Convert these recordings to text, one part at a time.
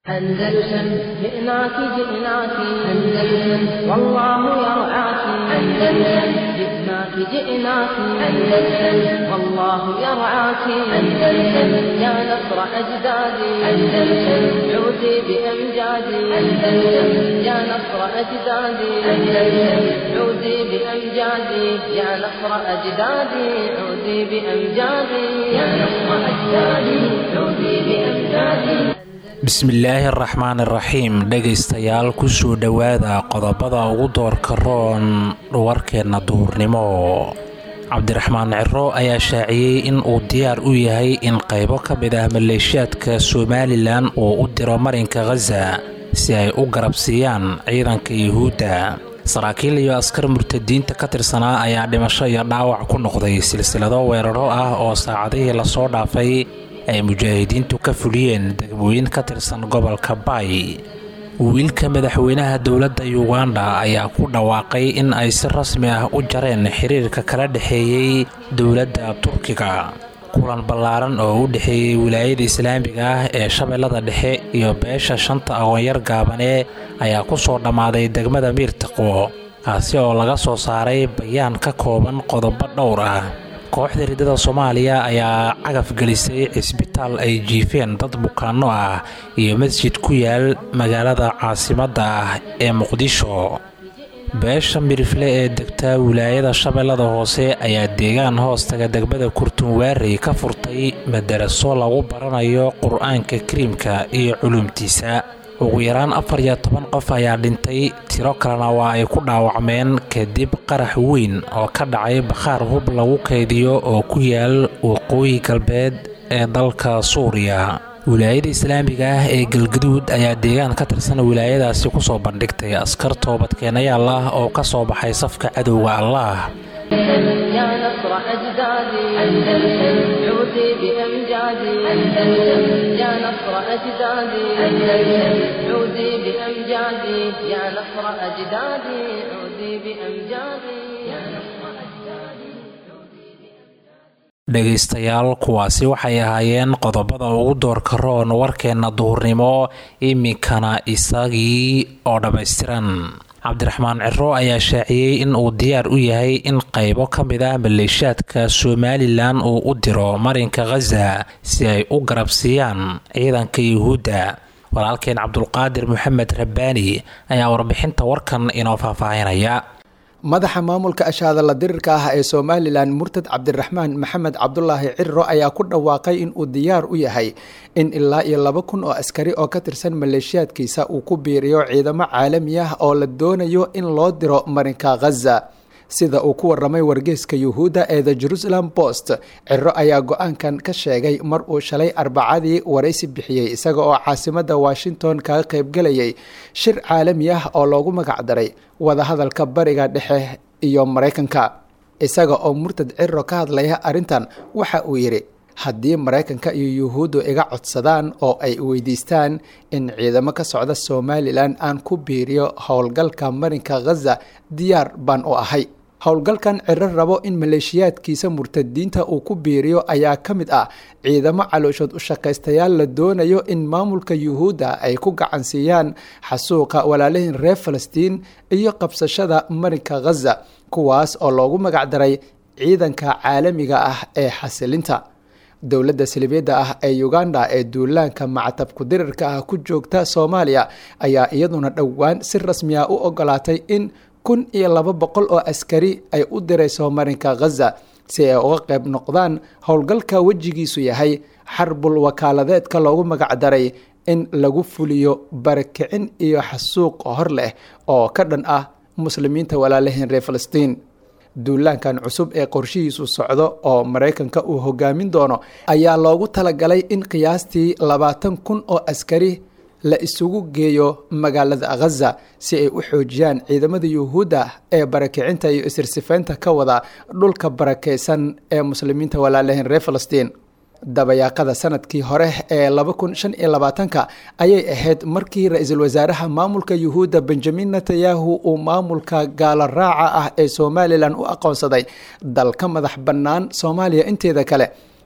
أندلسن جئناك جئناك أندلسن والله يرعاك أندلسن جئناك جئناك أندلسن والله يرعاك أندلسن يا نصر أجدادي أندلسن عودي بأمجادي أندلسن يا نصر أجدادي أندلسن عودي بأمجادي يا نصر أجدادي عودي بأمجادي يا نصر أجدادي عودي بأمجادي bismillaahi araxmaan iraxiim dhegaystayaal kusoo dhowaada qodobada ugu doorka roon warkeenna duhurnimo cabdiraxmaan ciro ayaa shaaciyey in uu diyaar u yahay in qaybo ka mid ah maleeshiyaadka somalilan uu u diro marinka khaza si ay u garabsiiyaan ciidanka yuhuudda saraakiil iyo askar murtadiinta ka tirsanaa ayaa dhimasho iyo dhaawac ku noqday silsilado weeraro ah oo saacadihii lasoo dhaafay ay mujaahidiintu ka fuliyeen degmooyin ka tirsan gobolka baay wiilka madaxweynaha dowladda yuganda ayaa ku dhawaaqay in ay si rasmi ah u jareen xiriirka kala dhexeeyey dowladda turkiga kulan ballaaran oo u dhexeeyey wilaayada islaamiga ah ee shabeellada dhexe iyo beesha shanta aqoonyar gaabane ayaa ku soo dhammaaday degmada miirtaqwo kaasi oo laga soo saaray bayaan ka kooban qodobo dhowr ah kooxda riddada soomaaliya ayaa cagaf gelisay cisbitaal ay jiifeen dad bukaanno ah iyo masjid ku yaal magaalada caasimadda ah ee muqdisho beesha mirifle ee degta wilaayada shabeellada hoose ayaa deegaan hoostaga degmada kurtunwaarey ka furtay madaraso lagu baranayo qur-aanka kariimka iyo culumtiisa ugu yaraan afar iyo toban qof ayaa dhintay tiro kalena waa ay ku dhaawacmeen kadib qarax weyn oo ka dhacay bakhaar hub lagu kaydiyo oo ku yaal waqooyi galbeed ee dalka suuriya wilaayada islaamiga ah ee galgaduud ayaa deegaan ka tirsan wilaayadaasi kusoo bandhigtay askar toobadkeenayaal ah oo ka soo baxay safka cadowga allah يا نصر أجدادي أندلسن عودي بأمجادي أندلسن يا نصر أجدادي أندلسن عودي بأمجادي يا نصر أجدادي عودي بأمجادي يا نصر أجدادي dhegaystayaal kuwaasi waxay ahaayeen qodobada ugu doorka roon warkeenna duhurnimo iminkana isagii oo dhammaystiran cabdiraxmaan ciro ayaa shaaciyey in uu diyaar u yahay in qaybo ka mid ah maleeshiyaadka somalilan uu u diro marinka khaza si ay u garabsiiyaan ciidanka yuhuudda walaalkeen cabdulqaadir maxamed rabbaani ayaa warbixinta warkan inoo faahfaahinaya madaxa maamulka ashaadala dirirka ah ee somalilan murtad cabdiraxmaan maxamed cabdulaahi cirro ayaa ku dhawaaqay in uu diyaar u yahay in ilaa iyo laba kun oo askari oo ka tirsan maleeshiyaadkiisa uu ku biiriyo ciidamo caalami ah oo la doonayo in loo diro marinka khaza sida uu ku waramay wargeyska yuhuudda ee the jerusalem post ciro ayaa go-aankan ka sheegay mar uu shalay arbacadii waraysi bixiyey isaga oo caasimada washington kaga qaybgelayay shir caalami ah oo loogu magacdaray wadahadalka bariga dhexe iyo maraykanka isaga oo murtad ciro ka hadlaya arrintan waxa uu yidhi haddii maraykanka iyo yuhuuddu iga codsadaan oo ay weydiistaan in ciidamo ka socda somalilan aan ku biiriyo howlgalka marinka khaza diyaar baan u ahay howlgalkan ciro rabo in maleeshiyaadkiisa murtadiinta uu ku biiriyo ayaa ka mid ah ciidamo calooshood u shaqaystayaal la doonayo in maamulka yuhuudda ay ku gacansiiyaan xasuuqa walaalihin reer falastiin iyo qabsashada marinka khaza kuwaas oo loogu magacdaray ciidanka caalamiga ah ee xasilinta dowladda salibiyadda ah ee uganda ee duulaanka macatabku dirirka ah ku joogta soomaaliya ayaa iyaduna dhowaan si rasmi ah u ogolaatay in kun iyo laba boqol oo askari ay u dirayso marinka khaza si ay uga qayb noqdaan howlgalka wejigiisu yahay xarbul wakaaladeedka loogu magacdaray in lagu fuliyo barakicin iyo xasuuq hor leh oo ka dhan ah muslimiinta walaalahiin reer falastiin duulaankan cusub ee qorshihiisu socdo oo maraykanka uu hogaamin doono ayaa loogu talagalay in qiyaastii labaatan kun oo askari la isugu geeyo magaalada khaza si ay u xoojiyaan ciidamada yuhuudda ee barakicinta iyo isirsifaynta ka wada dhulka barakaysan ee muslimiinta walaalahiin reer falastiin dabayaaqada sanadkii hore ee laba kun shan iyo labaatanka ayay ahayd markii ra-iisul wasaaraha maamulka yuhuudda benjamin netanyahu uu maamulka gaalo raaca ah ee somalilan u aqoonsaday dal ka madax bannaan soomaaliya inteeda kale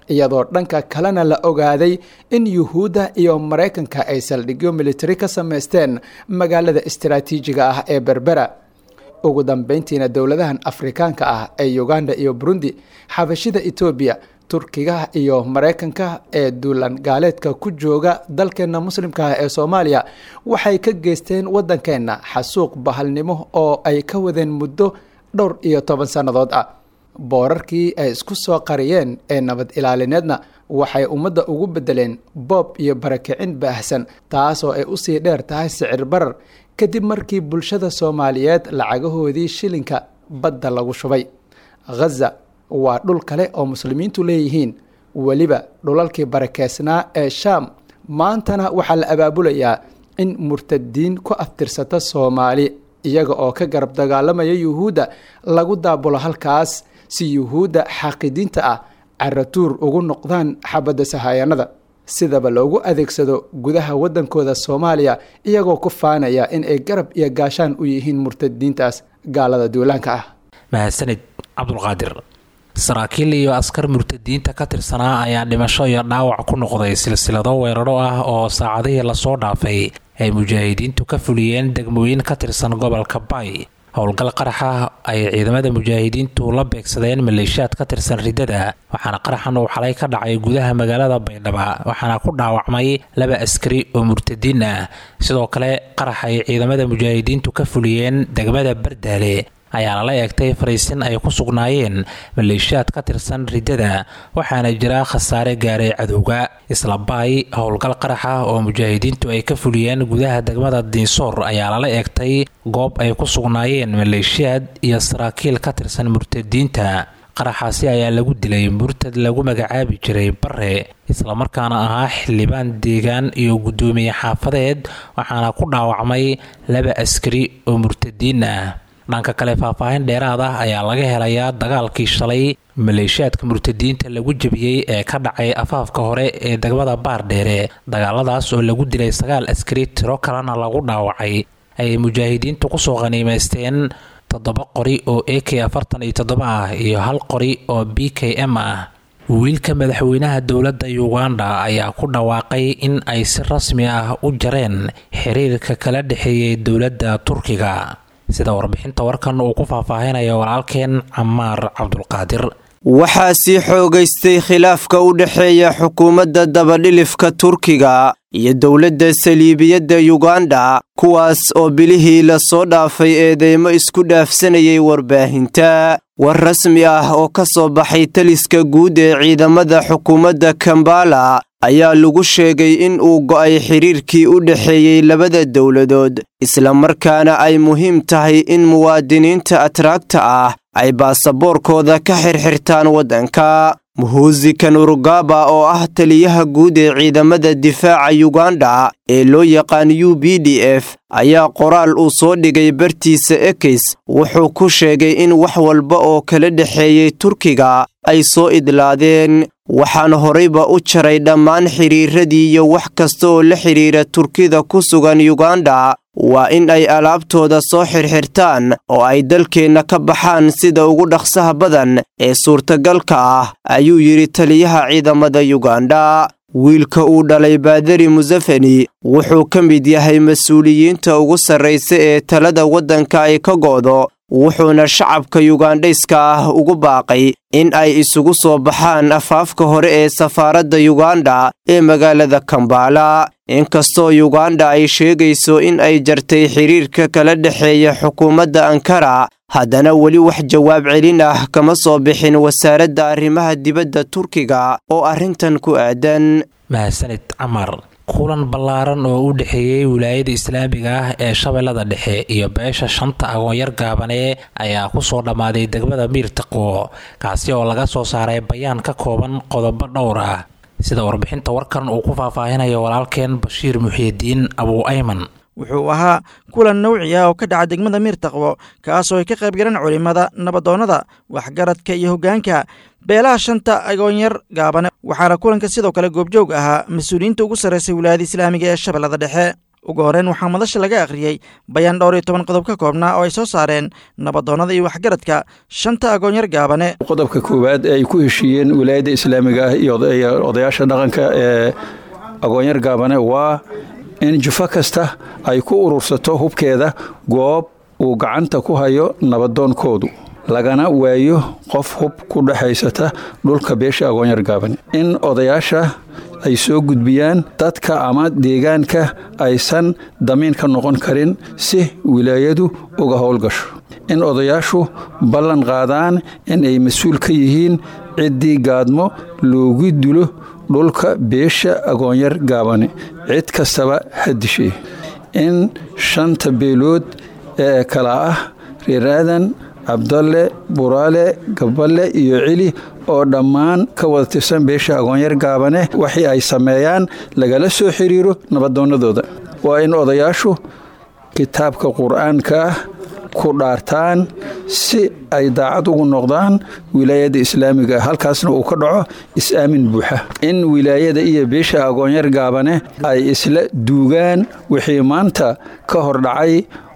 iyadoo dhanka kalena la ogaaday in yuhuudda iyo maraykanka ay saldhigyo militari ka samaysteen magaalada istaraatiijiga ah ee berbera ugu dambeyntiina dowladahan afrikaanka ah ee uganda iyo burundi xabashida etoobiya turkiga iyo maraykanka ee duulan gaaleedka ku jooga dalkeenna muslimka ah ee soomaaliya waxay ka geysteen waddankeenna xasuuq bahalnimo oo ay ka wadeen muddo dhowr iyo toban sannadood ah boorarkii ay isku soo qariyeen ee nabad ilaalineedna waxay ummadda ugu beddeleen boob iyo barakicin baahsan taasoo ay usii dheer tahay sicir barar kadib markii bulshada soomaaliyeed lacagahoodii shilinka badda lagu shubay ghaza waa dhul kale oo muslimiintu leeyihiin weliba dhulalkii barakeysnaa ee shaam maantana waxaa la abaabulayaa in murtadiin ku aftirsata soomaali iyaga oo ka garab dagaalamaya yuhuudda lagu daabulo halkaas si yuhuudda xaaqidiinta ah caratuur ugu noqdaan xabadda sahayanada sidaba loogu adeegsado gudaha waddankooda soomaaliya iyagoo ku faanaya in ay garab iyo gaashaan u yihiin murtadiintaas gaalada duulaanka ah mahadsanid cabdulqaadir saraakiil iyo askar murtadiinta ka tirsanaa ayaa dhimasho iyo dhaawac ku noqday silsilado weeraro ah oo saacadihii lasoo dhaafay ay mujaahidiintu ka fuliyeen degmooyin ka tirsan gobolka bay howlgal qaraxa ay ciidamada mujaahidiintu la beegsadeen maleeshiyaad ka tirsan riddada waxaana qaraxan uu xalay ka dhacay gudaha magaalada baydhaba waxaana ku dhaawacmay laba askari oo murtadiin ah sidoo kale qarax ay ciidamada mujaahidiintu ka fuliyeen degmada bardaale ayaana la eegtay fariisin ay ku sugnaayeen maleeshiyaad ka tirsan riddada waxaana jira khasaare gaaray cadowga isla baay howlgal qaraxa oo mujaahidiintu ay ka fuliyeen gudaha degmada diinsoor ayaa lala eegtay goob ay ku sugnaayeen maleeshiyaad iyo saraakiil ka tirsan murtadiinta qaraxaasi ayaa lagu dilay murtad lagu magacaabi jiray bare islamarkaana ahaa xildhibaan deegaan iyo guddoomiye xaafadeed waxaana ku dhaawacmay laba askari oo murtadiin ah dhanka kale faahfaahin dheeraad ah ayaa laga helayaa dagaalkii shalay maleeshiyaadka murtadiinta lagu jebiyey ee ka dhacay afaafka hore ee degmada baardheere dagaaladaas oo lagu dilay sagaal askari tiro kalena lagu dhaawacay ayay mujaahidiintu kusoo qaniimaysteen toddoba qori oo a k afartan iyo toddoba ah iyo hal qori oo b k m ah wiilka madaxweynaha dowladda uganda ayaa ku dhawaaqay in ay si rasmi ah u jareen xiriirka kala dhexeeyay dowladda turkiga sida warbixinta warkan uu ku faahfaahinayo walaalkeen camaar cabdulqaadir waxaa sii xoogaystay khilaafka u dhexeeya xukuumadda dabadhilifka turkiga iyo dowladda saliibiyadda yuganda kuwaas oo bilihii lasoo dhaafay eedeymo isku dhaafsanayay warbaahinta war rasmi ah oo ka soo baxay taliska guud ee ciidamada xukuumadda kambala ayaa lagu sheegay in uu go'ay xidhiirkii u dhexeeyey labada dowladood islamarkaana ay muhiim tahay in muwaadiniinta atraagta ah ay baasaboorkooda ka xirxirtaan waddanka muhuusi kanurugaba oo ah taliyaha guud ee ciidamada difaaca yuganda ee loo yaqaan u b d f ayaa qoraal uu soo dhigay bartiisa ekis wuxuu ku sheegay in wax walba oo kala dhexeeyey turkiga ay soo idlaadeen waxaan horayba u jaray dhammaan xidhiiradii iyo wax kasta oo la xidhiira turkida ku sugan yuganda waa in ay alaabtooda soo xirxirtaan oo ay dalkeenna ka baxaan sida ugu dhaqsaha badan ee suurtagalka ah ayuu yidhi taliyaha ciidamada yuganda wiilka uu dhalay baadari musafeni wuxuu ka mid yahay mas-uuliyiinta ugu sarraysa ee talada waddanka ay ka go'do wuxuuna shacabka yugandhayska ah ugu baaqay in ay isugu soo baxaan afaafka hore ee safaaradda yuganda ee magaalada kambala inkastoo yuganda ay sheegayso in ay jartay xidhiirka kala dhexeeya xukuumadda ankara haddana weli wax jawaab celin ah kama soo bixin wasaaradda arrimaha dibadda turkiga oo arrintan ku aadan mahadsanid camar kulan ballaaran oo u dhexeeyey wilaayada islaamiga ah ee shabeellada dhexe iyo beesha shanta agoonyar gaabane ayaa kusoo dhammaaday degmada miirtaqo kaasi oo laga soo saaray bayaan ka kooban qodobo dhowr ah sida warbixinta warkan uu ku faahfaahinayo walaalkeen bashiir muxiidiin abuu ayman wuxuu ahaa kulan nawci ah oo ka dhaca degmada miirtaqbo kaasoo ay ka qayb galeen culimmada nabadoonnada waxgaradka iyo hoggaanka beelaha shanta agoonyar gaabane waxaana kulanka sidoo kale goobjoog ahaa mas-uuliyiinta ugu sarraysay wilaayada islaamiga ee shabeellada dhexe ugu horeyn waxaa madasha laga akhriyey bayaan dhowr iyo toban qodob ka koobnaa oo ay soo saareen nabadoonnada iyo waxgaradka shanta agoonyar gaabane qodobka koowaad ee ay ku heshiiyeen wilaayadda islaamiga ah iyo odayaasha dhaqanka ee agoonyar gaabane waa in jufo kasta ay ku urursato hubkeeda goob uu gacanta ku hayo nabadoonkoodu lagana waayo qof hub ku dhexaysata dhulka beesha agoonyar gaabane in odayaasha ay soo gudbiyaan dadka ama deegaanka aysan damiin ka noqon karin si wilaayadu uga howlgasho in odayaashu ballan qaadaan in ay mas-uul ka yihiin ciddii gaadmo loogu dilo dhulka beesha agoonyar gaabane cid kastaba ha dishay in shanta beelood ee kala ah reer aadan cabdalle buraale gaballe iyo celi oo dhammaan ka wada tirsan beesha agoonyar gaabane waxii ay sameeyaan lagala soo xiriiro nabadoonnadooda waa in odayaashu kitaabka qur-aanka ah ku dhaartaan si ay daacad ugu noqdaan wilaayadda islaamiga halkaasna uu ka dhaco is-aamin buuxa in wilaayada iyo beesha agoonyar gaabane ay isla duugaan wixii maanta ka hor dhacay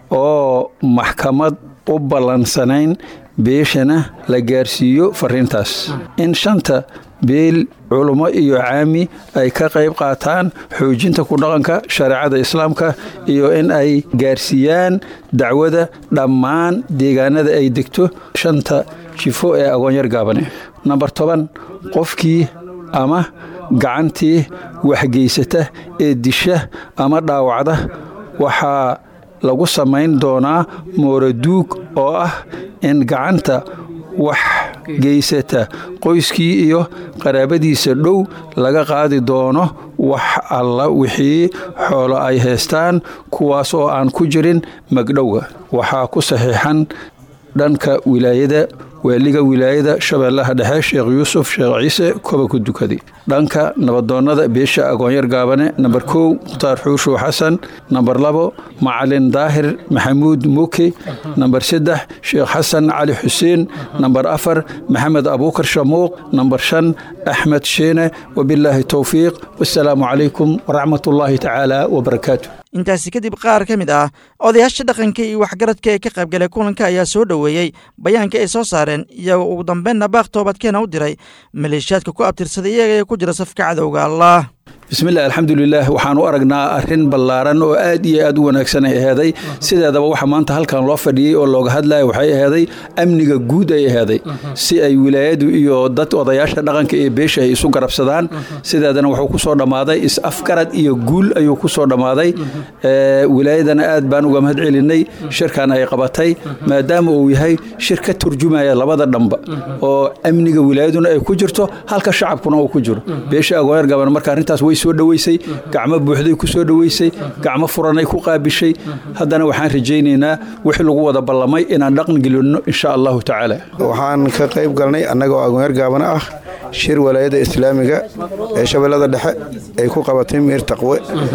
oo maxkamad u ballansanayn beeshana la gaarsiiyo fariintaas in shanta beel culummo iyo caami ay ka qayb qaataan xoojinta ku dhaqanka shareecada islaamka iyo in ay gaarsiiyaan dacwada dhammaan deegaanada ay degto shanta jifo ee agoonyar gaabane namber toban qofkii ama gacantii waxgeysata ee disha ama dhaawacda waxaa lagu samayn doonaa mooraduug oo ah in gacanta wax geysata qoyskii iyo qaraabadiisa dhow laga qaadi doono wax alla wixii xoolo ay haystaan kuwaas oo aan ku jirin magdhowga waxaa ku saxiixan dhanka wilaayada waaliga wilaayada shabeellaha dhexe sheekh yuusuf sheekh ciise koba ku dukaday dhanka nabadoonnada beesha agoonyar gaabane namber kow mukhtaar xuushuw xasan namber labo macalin daahir maxamuud muuke namber saddex sheekh xasan cali xuseen namber afar maxamed abuukar shamuuq namber shan axmed sheene wabilaahi towfiiq wasalaamu calaykum waraxmatullaahi tacaala wabarakaatu intaasi kadib qaar ka mid ah odayaasha dhaqanka iyo waxgaradka ee ka qaybgalay kulanka ayaa soo dhoweeyey bayaanka ay soo saareen iyagoo ugu dambeynna baaq toobadkeena u diray maleeshiyaadka ku abtirsaday iyaga ee ku jira safka cadowga allah bismillahi alxamdulilah waxaan u aragnaa arrin ballaaran oo aad iyo aad u wanaagsan ay aheeday sideedaba waxa maanta halkan loo fadhiyey oo looga hadlaya waxay aheeday amniga guud ay aheeday si ay wilaayadu iyo dad odayaasha dhaqanka iyo beesha ay isu garabsadaan sideedana wuxuu ku soo dhammaaday is-afgarad iyo guul ayuu ku soo dhammaaday wilaayadana aad baan uga mahad celinay shirkan ay qabatay maadaama uu yahay shir ka turjumaya labada dhamba oo amniga wilaayaduna ay ku jirto halka shacabkuna uu ku jiro beesha agoonyar gaban marka arrintaas way soo dhoweysay gacmo buuxday ku soo dhoweysay gacmo furanay ku qaabishay haddana waxaan rajaynaynaa wixii lagu wada ballamay inaan dhaqan gelinno insha allahu tacaala waxaan ka qayb galnay annagoo agoonyar gaabana ah shir walaayadda islaamiga ee shabeellada dhexe ay ku qabatay miir taqwe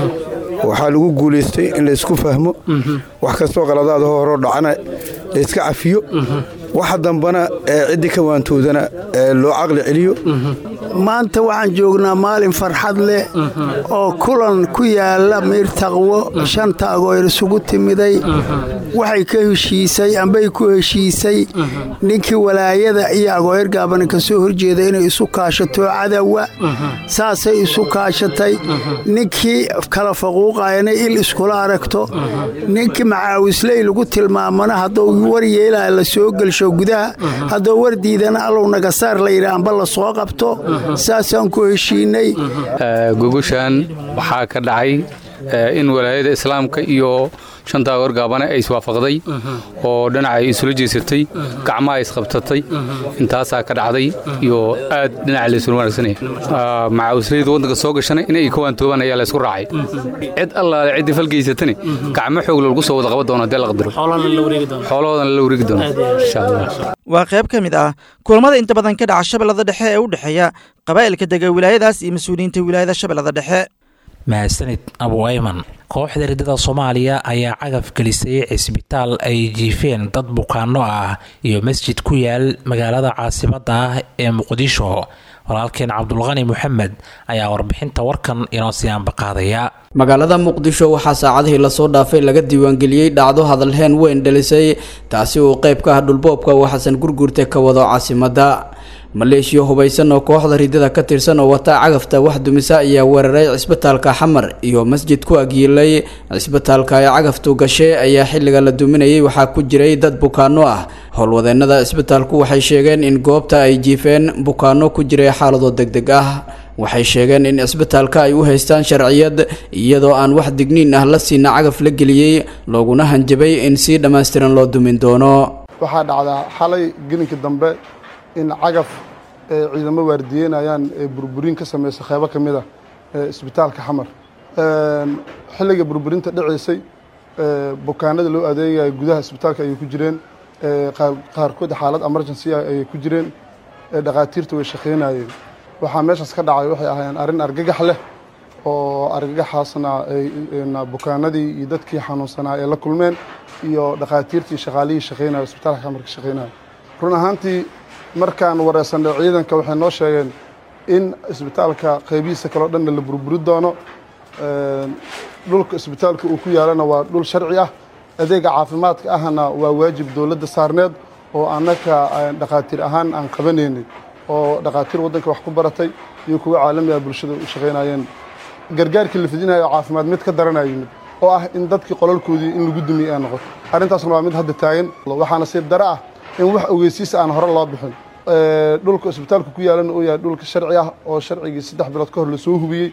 waxaa lagu guulaystay in laysku fahmo wax kastoo qaladaada horoo dhacana layska cafiyo waxa dambana ee ciddii ka waantoodana ee loo caqli celiyo maanta waxaan joognaa maalin farxad leh oo kulan ku yaala miir taqwo shanta agooyr isugu timiday waxay ka heshiisay ambay ku heshiisay ninkii walaayada iyo agooyar gaabana ka soo horjeeda inay isu kaashato cadowa saasay isu kaashatay ninkii kala faquuqayana il iskula aragto ninkii macaawisley lagu tilmaamana hadduu war yeelaa la soo gelsho gudaha hadduu war diidana allow nagasaar la yidhi amba la soo qabto saasaan ku heshiinay gogoshan waxaa ka dhacay in walaayada islaamka iyo shanta agoor gaabane ay iswaafaqday oo dhinaca ay isula jeesatay gacmaha isqabtatay intaasaa ka dhacday iyo aad dhinaca laysula wanaagsanaya macaawislayda waddanka soo gashana inay ka waantoobaan ayaa laysku raacay cid allaale ciddii falgeysatani gacmo xoog lagu soo wada qaban doono haddii la qadaro xoolahoodana la wareegi doono insha allah waa qayb ka mid ah kulamada inta badan ka dhaca shabeellada dhexe ee u dhexeeya qabaa'ilka dega wilaayadaas iyo mas-uuliyiinta wilaayada shabeellada dhexe mahadsanid abu ayman kooxda riddada soomaaliya ayaa cagaf gelisay cisbitaal ay jiifeen dad bukaano ah iyo masjid ku yaal magaalada caasimadda ah ee muqdisho walaalkeen cabdulqani moxamed ayaa warbixinta warkan inoo sii ambaqaadaya magaalada muqdisho waxaa saacadihii lasoo dhaafay laga diiwaangeliyey dhacdo hadalheen weyn dhalisay taasi uu qayb ka ah dhulboobka uu xasan gurgurte ka wado caasimadda maleeshiya hubaysan oo kooxda riddada ka tirsan oo wata cagafta wax dumisa ayaa weeraray cisbitaalka xamar iyo masjid ku agyiilay cisbitaalka ay cagaftu gashay ayaa xilliga la duminayay waxaa ku jiray dad bukaano ah howlwadeennada cisbitaalku waxay sheegeen in goobta ay jiifeen bukaano ku jiray xaalado degdeg ah waxay sheegeen in cisbitaalka ay u haystaan sharciyad iyadoo aan wax digniin ah la siina cagaf la geliyey looguna hanjabay in si dhammaystiran loo dumin doono waxaa dhacdaa xalay gelinka dambe in cagaf ciidamo waardiyeynayaan ee burburin ka sameysa qeybo ka mid a isbitaalka xamar xilliga burburinta dhaceysay bukaanada loo adeegaya gudaha isbitaalka ayay ku jireen qaarkood xaalad emergency ah ayay ku jireen dhakhaatiirta way shaqeynayeen waxaa meeshaas ka dhacay waxay ahaayeen arrin argagax leh oo argagaxaasna bukaanadii iyo dadkii xanuunsanaa ay la kulmeen iyo dhakhaatiirtii shaqaalihii shaqeynaya isbitaalka xamar ka shaqeynaya run ahaantii markaan wareysanay ciidanka waxay noo sheegeen in isbitaalka qeybihiisa kaleo dhanna la burburi doono dhulka isbitaalka uu ku yaalana waa dhul sharci ah adeega caafimaadka ahna waa waajib dowladda saarneed oo annaka dhakhaatiir ahaan aan qabanaynay oo dhakhaatiir waddanka wax ku baratay iyo kuwa caalamiga bulshada u shaqaynayeen gargaarkii la fidinayo caafimaad mid ka daranaya yimid oo ah in dadkii qolalkoodii in lagu dumiye ay noqoto arrintaasna waa mid hadda taagan waxaa nasiib dare ah in wax ogeysiisa aan hore loo bixin dhulka isbitaalka ku yaalana uu yahay dhulka sharci ah oo sharcigii saddex bilood ka hor lasoo hubiyey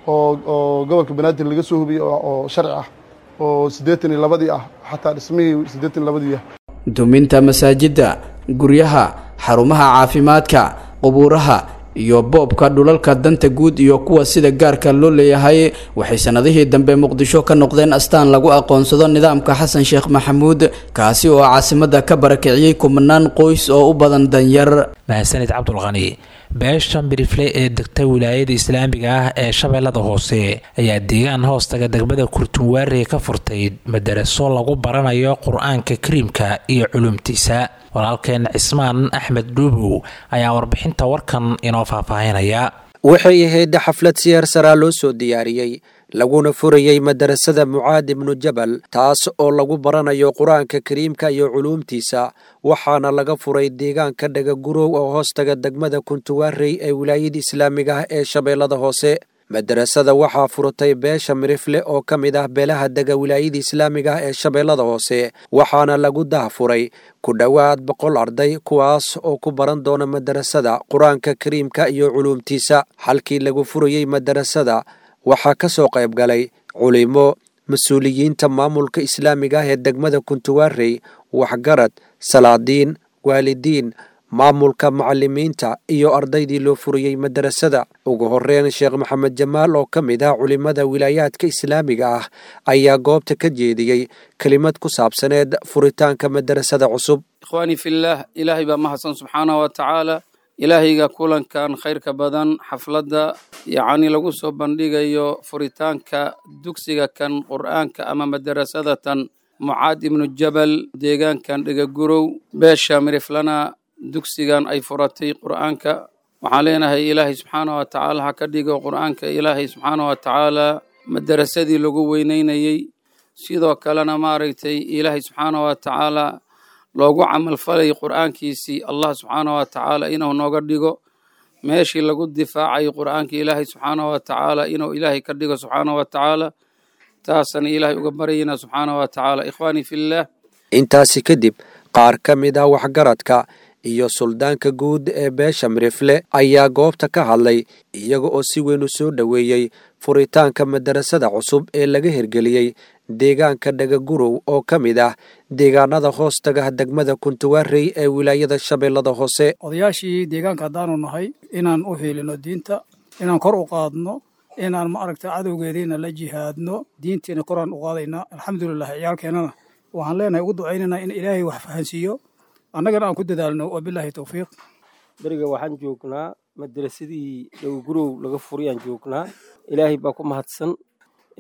oo gobolka banaadir laga soo hubiyey oo sharci ah oo siddeetan iyo labadii ah xataa dhismihii siddeetan iyo labadii ah duminta masaajidda guryaha xarumaha caafimaadka qubuuraha iyo boobka dhulalka danta guud iyo kuwa sida gaarka loo leeyahay waxay sannadihii dambe muqdisho ka noqdeen astaan lagu aqoonsado nidaamka xasan sheekh maxamuud kaasi oo caasimadda ka barakiciyey kumanaan qoys oo u badan danyar mahadsanid cabdulqani beesha mirifle ee degta wilaayada islaamiga ah ee shabeellada hoose ayaa deegaan hoostaga degmada kurtunwaare ka furtay madaraso lagu baranayo qur-aanka kariimka iyo culumtiisa walaalkeen cismaan axmed dhuubow ayaa warbixinta warkan inoo faahfaahinaya waxay ahayd xaflad siyaar saraa loo soo diyaariyey laguna furayey madarasada mucaad ibnu jabal taas oo lagu baranayo qur-aanka kariimka iyo culuumtiisa waxaana laga furay deegaanka dhagagurow oo hoostaga degmada kuntuwaarey ee wilaayada islaamiga ah ee shabeellada hoose madarasada waxaa furatay beesha mirifle oo ka mid ah beelaha dega wilaayada islaamiga ah ee shabeellada hoose waxaana lagu dahfuray ku dhowaad boqol arday kuwaas oo ku baran doona madarasada qur-aanka kariimka iyo culuumtiisa halkii lagu furayey madarasada waxaa ka soo qayb galay culimo mas-uuliyiinta maamulka islaamiga ah ee degmada kuntuwaarey waxgarad salaadiin waalidiin maamulka macalimiinta iyo ardaydii loo furiyey madarasada ugu horeyn sheekh maxamed jamaal oo ka mid ah culimada wilaayaadka islaamiga ah ayaa goobta ka jeediyey kelimad ku saabsaneed furitaanka madarasada cusub ikhwaanii fillaah ilaahay baa mahadsan subxaanahu wa tacaala ilaahayga kulankan khayrka badan xafladda yacni lagu soo bandhigayo furitaanka dugsiga kan qur'aanka ama madarasada tan mucaad ibnu jabal deegaankan dhegagurow beesha miriflana dugsigan ay furatay qur'aanka waxaan leenahay ilaahay subxaanah wa tacaala ha ka dhigo qur'aanka ilaahay subxaanah wa tacaala madarasadii lagu weyneynayey sidoo kalena maaragtay ilaahay subxaanah wa tacaala loogu camalfalay qur'aankiisii allah subxaanah wa tacaala inuu nooga dhigo meeshii lagu difaacay qur'aanka ilaahay subxaanah wa tacaala inuu ilaahay ka dhigo subxaanah wa tacaala taasana ilaahay uga baryayna subxaanah wa tacaala ikhwaanii fillaah intaasi kadib qaar ka mid ah waxgaradka iyo suldaanka guud ee beesha mirifle ayaa goobta ka hadlay iyaga oo si weyn u soo dhoweeyey furitaanka madarasada cusub ee laga hirgeliyey deegaanka dhagagurow oo ka mid ah deegaanada hoostaga degmada kuntuwaarey ee wilaayada shabeellada hoose odayaashii deegaanka haddaanu nahay inaan u hiilino diinta inaan kor u qaadno inaan maaragta cadowgeediina la jihaadno diintiina koraan u qaadaynaa alxamdulilah ciyaalkeennana waxaan leenahay ugu ducaynaynaa in ilaahay wax fahansiiyo annagana aan ku dadaalno wabilaahi towfiiq beriga waxaan joognaa madarasadii dhowgurow laga furayaan joognaa ilaahay baa ku mahadsan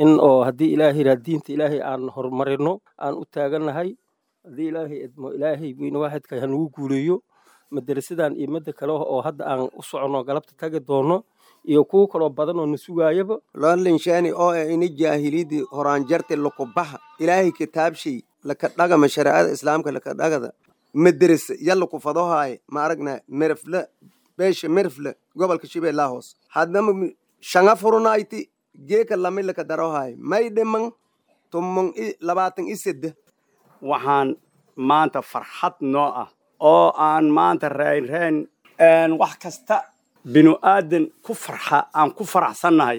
in oo haddii ilaahay yidhaha diinta ilaahay aan horumarino aan u taagannahay haddii ilaahay idmo ilaahay weyne waaxidka hanugu guuleeyo madarasadan iyo madda kale oo hadda aan u soconno galabta tagi doono iyo kuwo kaloo badan oo na sugaayaba loonlinshaani oo e ini jaahiliyadii horaanjarte lukubaha ilaahay kitaabshay laka dhagama shareecada islaamka laka dhagada madarasa yalla kufadohaaye ma aragna merfle beesha merfle gobolka shabeellaa hoos haddama shanga furunayti geeka lami laka darohaaye may dhiman tumon labaatan i sedde waxaan maanta farxad noo ah oo aan maanta raynrayn wax kasta binu aadan ku farxa aan ku faraxsannahay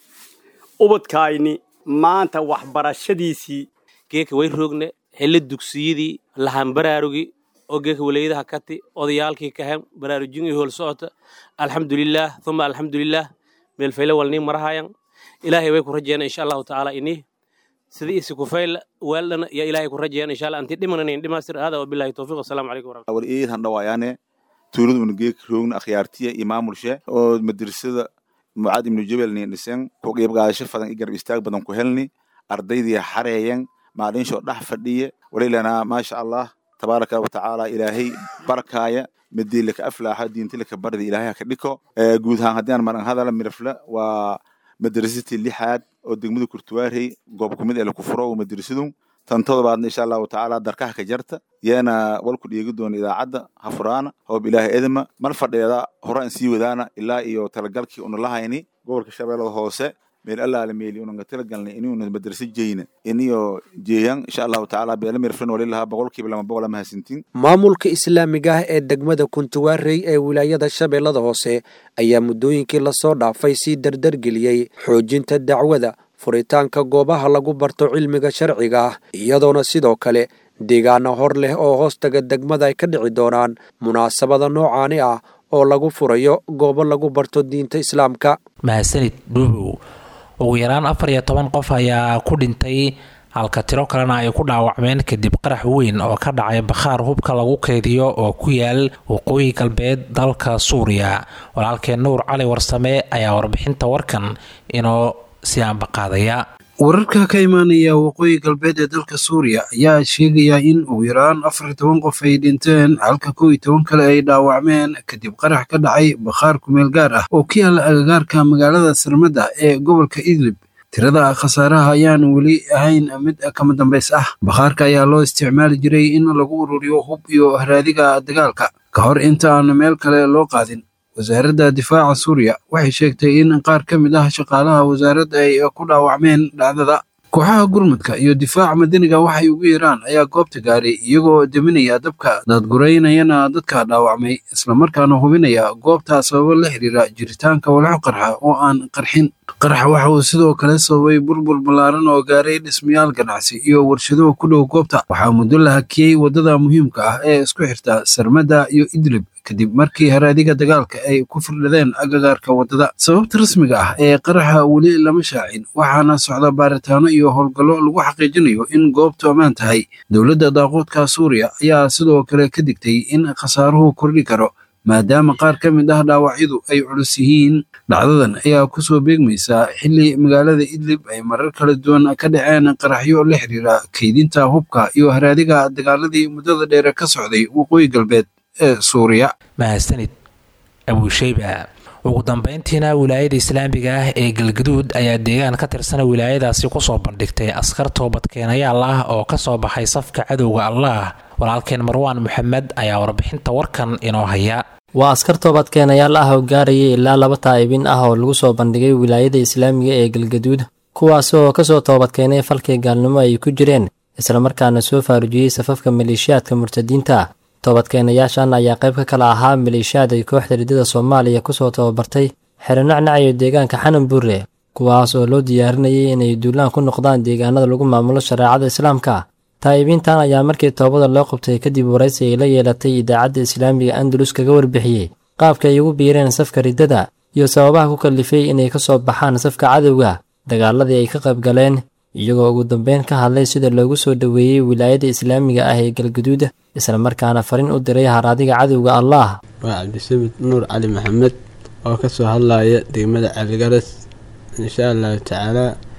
ubadkayni maanta waxbarashadiisii geeka way roogne hele dugsiyadii lahan baraarugi oo geeka walayadaha kati odayaalkii kahen baraarujin iyo hool socota alxamdulilaah uma alxamdulilaah meelfayle walnii marahayan ilaahay way ku rajeena insha allahu tacaala ini sida isi kufayla waaldhana ya ilaahay ku rajeena insha allah anti dhimananin dhimaastir aada wabilahi towfiq wasalaamu calaykum waraxmatullahi war eedan dhawayaane tuulada una geeka roogna akhyaartiya iyo maamulshe oo madrasada mucaad ibnu jabel nin dhisen ku qiibgaadasho fadan i garab istaag badan ku helni ardaydii xareeyan maalinsho dhex fadhiye walilanaa maasha allah tabaaraka watacaala ilaahay barkaaya madii laka aflaaxa diinti laka bardi ilaahay haka dhiko guud ahaan haddii aan maran hadala mirafle waa madrasatii lixaad oo degmada kurtuwaarey goob kumid ee laku furo madrasadu tan todobaadna insha allahu tacaala darkaha ka jarta yeena walku dhiegi doona idaacadda ha furaana hoob ilaahay edma mal fadheeda horaan sii wadaana ilaa iyo talagalkii una lahayni gobolka shabeellada hoose meel allaala meeli unanga talagalnay inuuna madrasa jeyna iniyo jeeyan insha allahu tacaala beela mirfin walilahaa boqolkiiba lama boqola mahadsantiin maamulka islaamiga ah ee degmada kuntuwaarey ee wilaayada shabeellada hoose ayaa muddooyinkii lasoo dhaafay sii dardargeliyey xoojinta dacwada furitaanka goobaha lagu barto cilmiga sharciga ah iyadoona sidoo kale deegaano hor leh oo hoostaga degmada ay ka dhici doonaan munaasabada noocaani ah oo lagu furayo goobo lagu barto diinta islaamka mahadsanid dhuubow ugu yaraan afar iyo toban qof ayaa ku dhintay halka tiro kalena ay ku dhaawacmeen kadib qarax weyn oo ka dhacay bakhaar hubka lagu keydiyo oo ku yaal waqooyi galbeed dalka suuriya walaalkeen nuur cali warsame ayaa warbixinta warkan inoo si aanbaqaadaya wararka ka imaanaya waqooyi galbeed ee dalka suuriya ayaa sheegaya in ugu yaraan afar iyo toban qof ay dhinteen halka kow iyo toban kale ay dhaawacmeen kadib qarax ka dhacay bakhaar kumeel gaar ah oo ka yaala agagaarka magaalada sarmada ee gobolka idlib tirada khasaaraha ayaan weli ahayn mid kama dambays ah bakhaarka ayaa loo isticmaali jiray in lagu ururiyo hub iyo haraadiga dagaalka ka hor inta aan meel kale loo qaadin wasaaradda difaaca suuriya waxay sheegtay in qaar ka mid ah shaqaalaha wasaaradda ay ku dhaawacmeen dhacdada kooxaha gurmudka iyo difaaca madaniga waxay ugu yeeraan ayaa goobta gaaray iyagoo deminaya dabka daadguraynayana dadka dhaawacmay islamarkaana hubinaya goobta sababo la xiriira jiritaanka walxo qarxa oo aan qarxin qaraxa waxa uu sidoo kale sababay burbur ballaaran oo gaaray dhismayaal ganacsi iyo warshado ku dhow goobta waxaa muddo la hakiyey waddada muhiimka ah ee isku xirta sarmada iyo idlib kadib markii haraadiga dagaalka ay ku firdhadeen agagaarka waddada sababta rasmiga ah ee qaraxa weli lama shaacin waxaana socda baaritaano iyo howlgallo lagu xaqiijinayo in goobtu ammaan tahay dowladda daaquudka suuriya ayaa sidoo kale ka digtay in khasaaruhu kordhi karo maadaama qaar ka mid ah dhaawacyadu ay culus yihiin dhacdadan ayaa kusoo beegmaysaa xilli magaalada idlib ay marar kala duwan ka dhaceen qaraxyo la xiriira kaydinta hubka iyo haraadiga dagaaladii muddada dheere ka socday waqooyi galbeed ee suuriya mahadsanid abuusheyba ugu dambeyntiina wilaayada islaamiga ah ee galgaduud ayaa deegaan ka tirsana wilaayadaasi kusoo bandhigtay askar toobadkeenayaal ah oo kasoo baxay safka cadowga allah walaalkeen marwaan maxamed ayaa warbixinta warkan inoo haya waa askar toobadkeenayaal ah oo gaarayay ilaa laba taa'ibin ah oo lagu soo bandhigay wilaayada islaamiga ee galgaduud kuwaasi oo kasoo toobadkeenay falkii gaalnimo ay ku jireen islamarkaana soo faarujiyey safafka maleeshiyaadka murtadiinta toobadkeenayaashan ayaa qayb ka kala ahaa maleeshiyaad ay kooxda ridada soomaaliya kusoo tababartay xeronacnac iyo deegaanka xanan buure kuwaas oo loo diyaarinayay inay duulaan ku noqdaan deegaanada lagu maamulo shareecada islaamka taa'ibiintan ayaa markii toobada loo qabtay kadib waraysi ay la yeelatay idaacadda islaamiga andalus kaga warbixiyey qaabka ay ugu biireen safka riddada iyo sababaha ku kallifay inay ka soo baxaan safka cadowga dagaaladii ay ka qayb galeen iyagoo ugu dambeyn ka hadlay sida loogu soo dhoweeyey wilaayada islaamiga ah ee galgaduud islamarkaana farin u diray haraadiga cadowga allah waa cabdisamid nuur cali maxamed oo ka soo hadlaya degmada caligaras insha allahu tacaalaa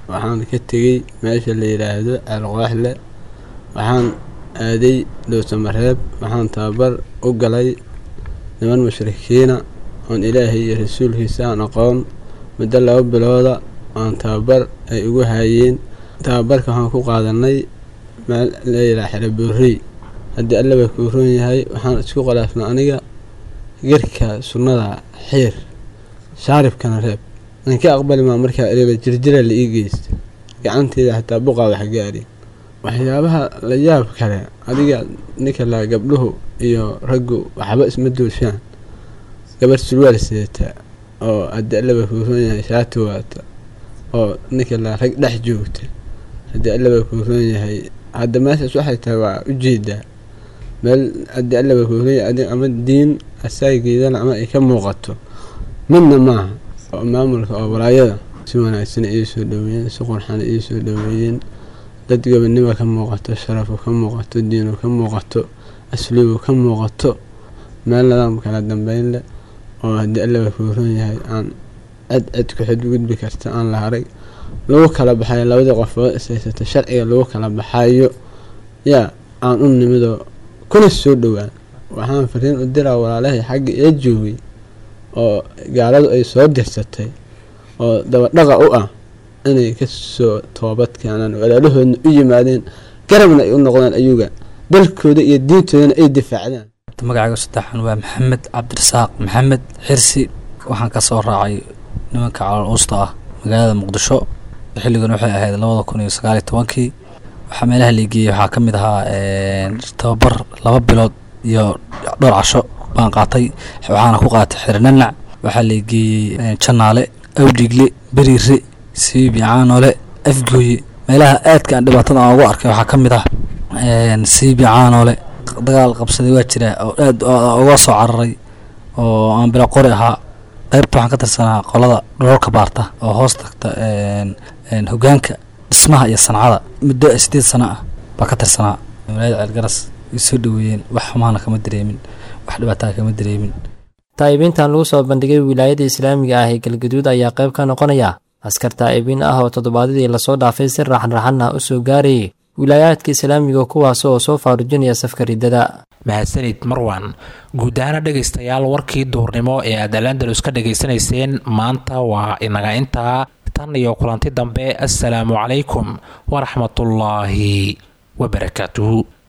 waxaan ka tegey meesha la yidhaahdo ceelqooxle waxaan aaday dhowsamareeb waxaan tababar u galay niman mushrikiina oon ilaahay iyo rasuulkiisa aan aqoon muddo laba bilooda oon tababar ay ugu haayeen tababarka waxaan ku qaadanay meel la yidhaha xeroboorey haddii allaba kuu roon yahay waxaan isku khilaafnay aniga gerka sunnada xiir shaaribkana reeb ninka aqbali maa markaa ereba jirjira la ii geysta gacanteeda xataa buqaa wax gaari waxyaabaha la yaab kale adiga ninka laa gabdhuhu iyo raggu waxba isma dooshaan gabar surwaal seeta oo haddii allaba kuu roon yahay shaati waata oo ninka laa rag dhex joogta haddii allaba kuu roon yahay hadda meeshaas waxay tahay waa ujeedaa meel haddii allaba kuu roon yahay ama diin asaageedana ama ay ka muuqato midna maaha oo maamulka oo walaayada si wanaagsan ii soo dhaweeyeen si qurxana ii soo dhaweeyeen dad gobonimo ka muuqato sharafu ka muuqato diinu ka muuqato asluubu ka muuqato meel nidaam kala dambeyn leh oo haddii allaba kuu roon yahay aan cid cid ku xadgudbi karta aan la harag lagu kala baxayo labadii qofood ishaysata sharciga lagu kala baxayo yaa aan u nimidoo kuna soo dhowaan waxaan fariin u diraa walaalahay xagga ee joogay oo gaaladu ay soo dirsatay oo dabadhaqa u ah inay ka soo toobad keenaan walaalahoodna u yimaadeen garabna ay u noqdaan ayuga dalkooda iyo diintoodana ay difaacdaan magacayga saddexan waa maxamed cabdirasaaq maxamed xirsi waxaan ka soo raacay nimanka calool uusta ah magaalada muqdisho xilligan waxay ahayd labada kun iyo sagaaliyo tobankii waxaa meelaha liigeeyey waxaa ka mid ahaa tababar laba bilood iyo dhowr casho baan qaatay waxaana ku qaatay xirnanac waxaa liigeeyey janaale awdhigle beriire siibi caanole afgooye meelaha aadka aan dhibaatada aan ugu arkay waxaa ka mid ah siibi caanole dagaal qabsaday waa jira oo aad uga soo cararay oo aan bila qori ahaa qaybta waxaan ka tirsanaa qolada dhoolka baarta oo hoos tagta hogaanka dhismaha iyo sancada muddo sideed sano ah baa ka tirsanaa walaayada ceelgaras way soo dhaweeyeen wax xumaana kama dareemin wax dhibaataa kama dareemin taa'ibiintan lagu soo bandhigay wilaayada islaamiga ah ee galgaduud ayaa qayb ka noqonaya askar taa'ibiin ah oo toddobaadyadii lasoo dhaafay si raaxanraxan ah u soo gaarayay wilaayaadka islaamiga kuwaas oo soo faarujinaya safka riddada mahadsanid marwan guud ahaana dhegaystayaal warkii duurnimo ee aad alandalus ka dhegaysanayseen maanta waa inaga intaa tan iyo kulanti dambe assalaamu calaykum waraxmatullaahi wabarakaatuhu